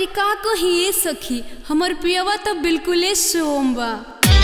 अरे का कही सखी हमर पियवा तो बिल्कुले सोम बा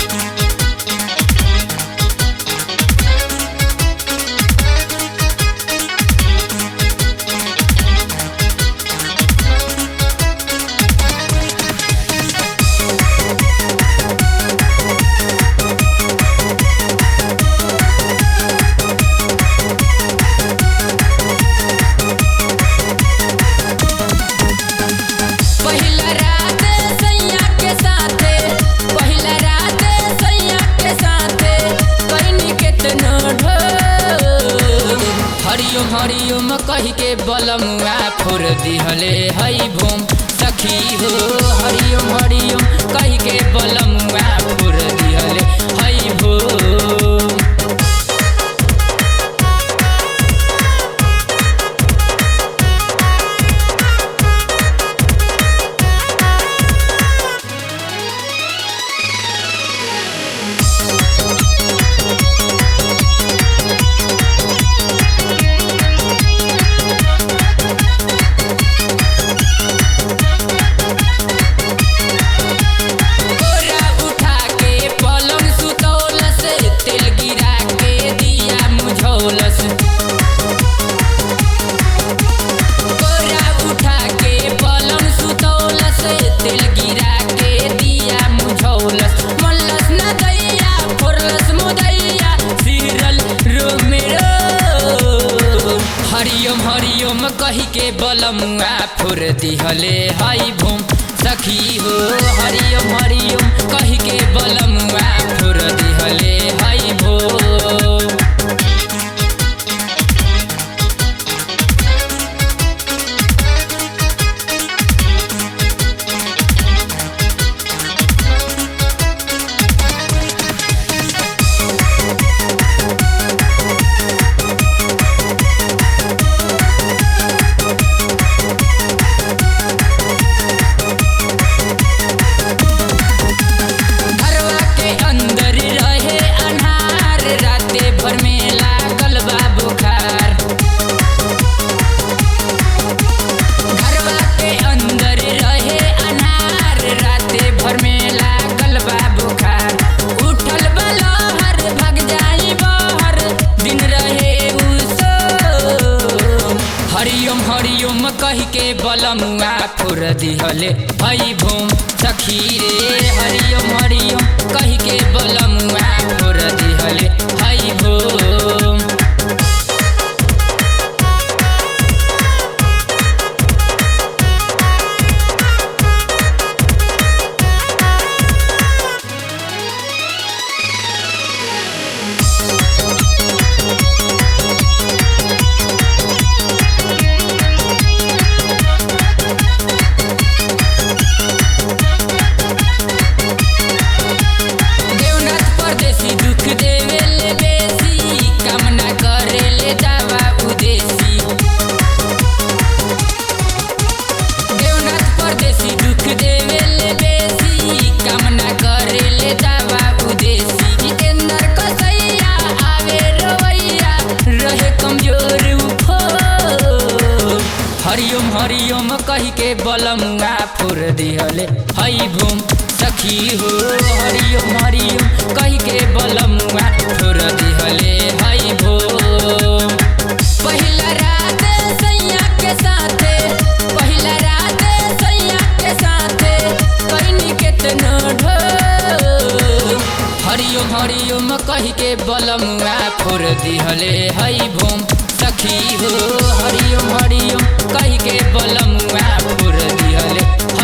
पहिला रात सैया के साथे पहिला रात सैया के साथे कइनी केतनो ढोल हरिओम हरिओम कहि के बलमुआ फोर दिहले हई भूम सखी हो हरिओम हरिओम कहि के बलमुआ फोर दिहले हई भूम बोरा उठा के पलंग सुतौलस तेल गिरा के दिया मुझौलस बोरा उठा के पलंग सुतौलस तेल गिरा के दिया मुझौलस मल्लस न दैया फोरलस मुदैया सिरल रोमेरो हरिओम हरिओम कहि के बलमुआ फोर दिहले हई भूम सखी हो हरिओम हरिओम कहि के बलमुआ फोर दिहले हई भूम घरवा के अंदर रहे अन्हार राते भर में लागल बा बुखार घरवा के अंदर रहे अन्हार राते भर में लागल बा बुखार उठल बलहर भग जाई बहर दिन रहे उसो हरिओम हरिओम कहि के बलमुआ फुर दिहले हई भूम सखी रे हरिओम हरिओम कहि के बलमुआ फुर दिहले हई भूम देवनाथ परदेसी दुख देवे ले बेसी कामना करे ले दावा उदेसी देवनाथ परदेसी दुख देवे ले बेसी कामना करे ले दावा उदेसी जितेंद्र कसैया आवे रवैया रहे कमजोर उफो हरिओम हरिओम कहि के बलमुआ फुर दिहले हई भूम सखी हो हरिओम हरिओम कहि के बलमुआ फुर दिहले हई भूम पहिला रात सैया के साथे पहिला रात सैया के साथे कइनी केतनो ढोल हरिओम हरिओम कहि के बलमुआ फुर दिहले हई भूम सखी हो हरिओम हरिओम कहि के बलमुआ फुर दिहले